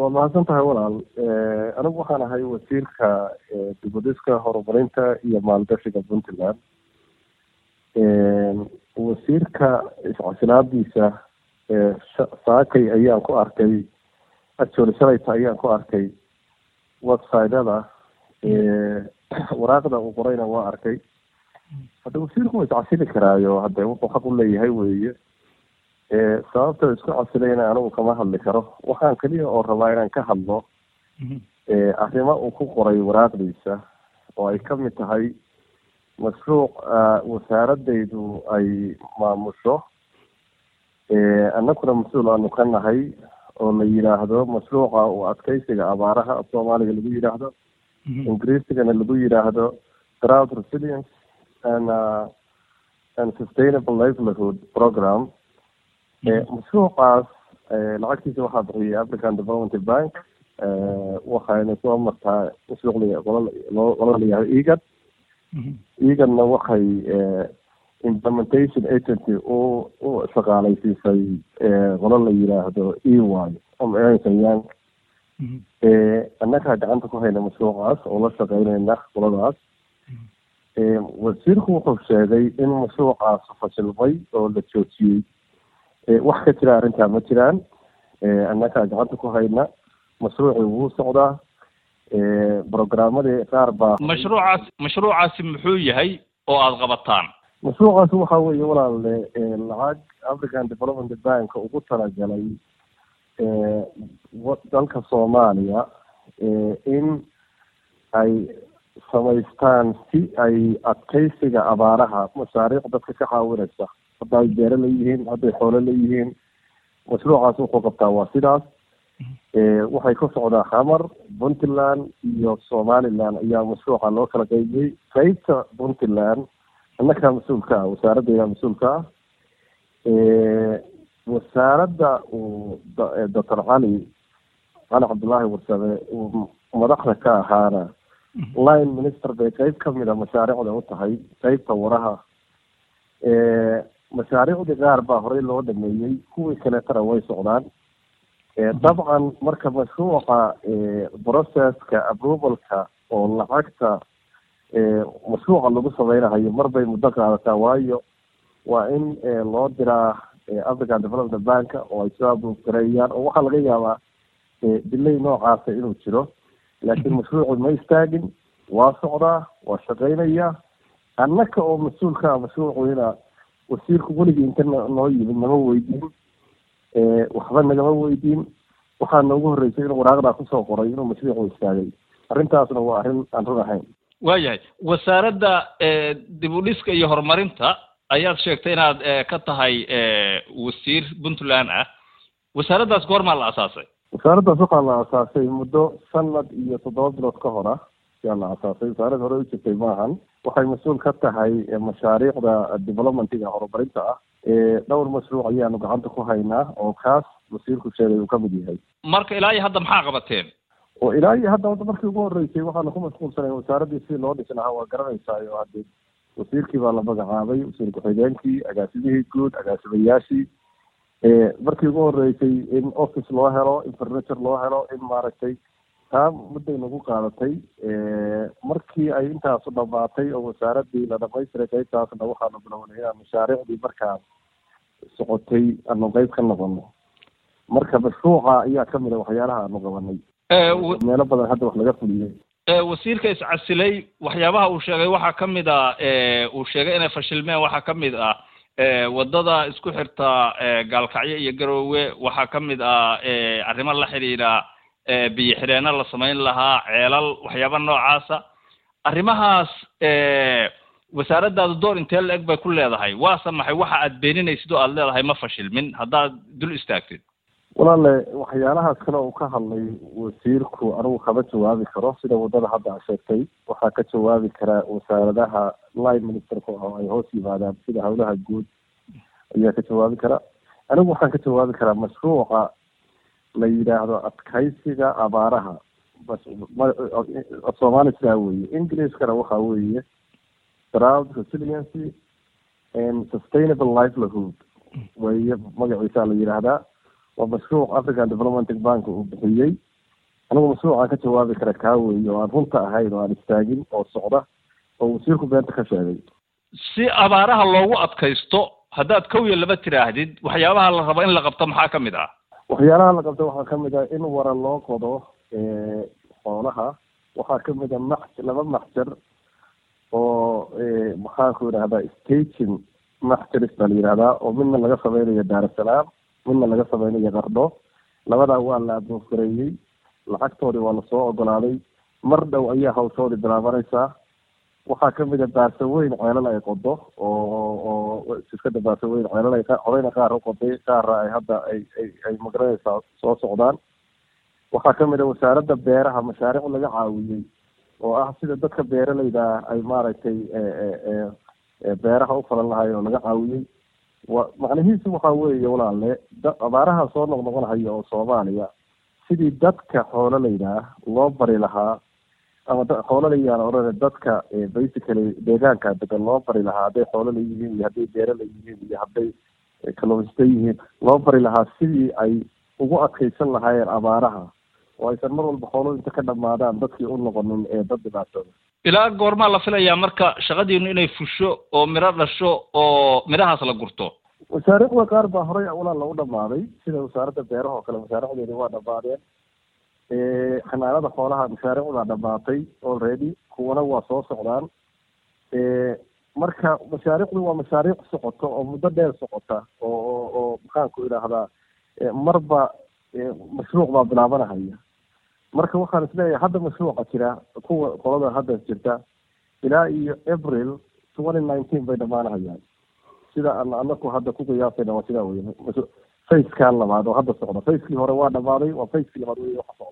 waa mahadsan tahay walaal anigu waxaan ahay wasiirka dibadiska horumarinta iyo maalgashiga puntland wasiirka iscasilaadiisa saakay ayaan ku arkay actually shalayta ayaan ku arkay websiteda waraaqda uu qorayna waa arkay hadda wasiirku waa iscasili karaayo hadde wuxuu xaq u leeyahay weeye sababta isku casilayna anigu kama hadli karo waxaan keliya oo rabaa inaan ka hadlo arrimo uu ku qoray waraaqdiisa oo ay ka mid tahay mashruuc wasaaradaydu ay maamusho annaguna mas-uul aanu ka nahay oo la yidhaahdo mashruuca uu adkeysiga abaaraha af soomaaliga lagu yidhaahdo ingiriisigana lagu yidhaahdo drought resilience and uh, and sustainable livelihood program mashruucaas lacagtiisa waxaa bixiyay african development bank waxayna soo martaa mashruucliga qola qola la yihahdo egad egadna waxay implementation agency u u shaqaalaysiisay qola la yidhaahdo e y om young annagaa gacanta ku hayna mashruucaas oo la shaqeynayna qoladaas wasiirku wuxuu sheegay in mashruucaas fashilmay oo la joojiyey wax ka jira arrintaa ma jiraan annagaa gacanta ku hayna mashruucii wuu socdaa programmadii qaar baa mashruucaas mashruucaasi muxuu yahay oo aada qabataan mashruucaas waxa weeye walaale lacag african development bank ugu talagalay dalka soomaaliya in ay samaystaan si ay adkeysiga abaaraha mashaariic dadka ka caawinaysa hadda ay beero leeyihiin hadday xoolo leeyihiin mashruucaas wuxuu qabtaa waa sidaas waxay ka socdaa xamar puntland iyo somaliland ayaa mashruuca loo kala qeybiyey qeybta puntland annagaa mas-uulka ah wasaaraddeeda mas-uulka ah wasaaradda uu doctor cali cali cabdullaahi warsame uu madaxda ka ahaana line minister bay qeyb kamid a mashaariicda u tahay qeybta waraha mashaariicdii qaar baa horey loo dhameeyey kuwii kaleetana way socdaan dabcan marka mashruuca processka approvalka oo lacagta mashruuca lagu sameynahayo mar bay muddo qaadataa waayo waa in loo diraa african development bank oo ay soo approve gareeyaan oo waxaa laga yaabaa dilay noocaasa inuu jiro laakiin mashruucu ma istaagin waa socdaa waa shaqeynaya annaka oo mas-uulka ah mashruucuyna wasiirku weligii inta noo yimid nama weydiin waxba nagama weydiin waxaa noogu horreysay inuu waraaqdaa kusoo qoray inuu mashruucu istaagay arrintaasna waa arrin aan run ahayn waayahay wasaaradda dib u dhiska iyo horumarinta ayaad sheegtay inaad ka tahay wasiir puntland ah wasaaraddaas goormaa la asaasay wasaaraddaas waxaa la asaasay muddo sanad iyo toddoba bilood ka hor ah ayaa la asaasay wasaarad hore u jirtay maahan waxay mas-uul ka tahay mashaariicda developmentiga horumarinta ah dhowr mashruuc ayaanu gacanta ku haynaa oo kaas wasiirku sheegay uu kamid yahay marka ilaa iyo hadda maxaa qabateen oo ilaa iyo hadda wadda markii ugu horreysay waxaanu ku mashquulsanay wasaaraddii sidii loo dhisi lahaa waa garanaysaa oo hadde wasiirkii baa la magacaabay wasiir ku-xigeenkii agaasimihii guud agaasimayaashii markii ugu horreysay in office loo helo in furniture loo helo in maaragtay taa mudday nagu qaadatay markii ay intaasu dhamaatay oo wasaaraddii la dhamaystiray qeybtaasna waxaanu bilownay inaan mashaariicdii markaa socotay aanu qeyb ka noqono marka mashruuca ayaa kamid a waxyaalaha aanu qabanay meelo badan hadda wax laga fuliyey wasiirka iscasilay waxyaabaha uu sheegay waxaa kamid a uu sheegay inay fashilmeen waxaa kamid ah wadada isku xirta gaalkacyo iyo garoowe waxaa kamid ah arrimo la xidhiidha biyo xidheeno la samayn lahaa ceelal waxyaaba noocaasa arrimahaas wasaaraddaadu door intee la eg bay ku leedahay waase maxay waxa aad beeninaysid oo aad leedahay ma fashilmin haddaad dul istaagtid walaale waxyaalahaas kale uu ka hadlay wasiirku anigu kama jawaabi karo sida wadada hadda a sheegtay waxaa ka jawaabi karaa wasaaradaha line ministerka oo ay hoos yimaadaan sida howlaha guud ayaa ka jawaabi kara anigu waxaan ka jawaabi karaa mashruuca la yidhaahdo adkaysiga abaaraha soomaali sidaa weeye ingiliiskana waxa weeye drought resiliency and sustainable livelihood weeye magaciisa la yidhaahdaa waa mashruuc african development bank uu bixiyey anigu mashruucaan ka jawaabi kara kaa weeye oo aan runta ahayn oo aan istaagin oo socda oo wasiirku beenta ka sheegay si abaaraha loogu adkaysto haddaad kow iyo laba tiraahdid waxyaabaha la rabo in la qabto maxaa ka mid ah waxyaalaha la qabta waxaa kamid ah in wara loo qodo xoolaha waxaa kamid a max laba maxjar oo maxaanku yidhahdaa staging maxjaris baa la yidhahdaa oo midna laga sameynayo daarasalaam midna laga sameynayo qardho labadaa waa la abuufareeyey lacagtoodii waa lasoo ogolaaday mar dhow ayaa hawshoodii bilaabanaysaa waxaa kamid a baasaweyn ceelal ay qodo oo oo shirkada baasaweyn ceelal ay horeyna qaar uqoday qaarna ay hadda ay ay ay magaranaysaa soo socdaan waxaa kamid a wasaaradda beeraha mashaariic laga caawiyey oo ah sida dadka beeralayda ay maaragtay beeraha u falan lahayen oo laga caawiyey wa macnihiisu waxaa weeye walaale abaaraha soo noqnoqonhaya oo soomaaliya sidii dadka xoololayda ah loo bari lahaa ama xoololayaan odhane dadka basically deegaanka degan loo bari lahaa hadday xoolala yihiin iyo hadday beerala yihiin iyo hadday kalluumaysta yihiin loo bari lahaa sidii ay ugu adkaysan lahaayeen abaaraha oo aysan mar walba xoolo inta ka dhamaadaan dadkii u noqonin ee dad dhibaatooda ilaa goormaa la filayaa marka shaqadiinu inay fusho oo miro dhasho oo midhahaas la gurto mashaariicda qaar baa horey walaal u dhamaaday sida wasaaradda beeraha oo kale mashaariicdeedi waa dhamaadeen xanaanada xoolaha mashaariicdaa dhamaatay already kuwana waa soo socdaan marka mashaariicdu waa mashaariic socota oo muddo dheer socota oo oo oo maxaanku idhaahdaa marba mashruuc baa bilaabanahaya marka waxaan isleeyahay hadda mashruuca jira kuwa qolada hadda jirta ilaa iyo april twenty nineteen bay dhamaanahayaan sida aan anaku hadda ku qiyaasayna waa sidaa wey facekan labaad oo hadda socda facekii hore waa dhamaaday waa facekii labaad wey waxa socda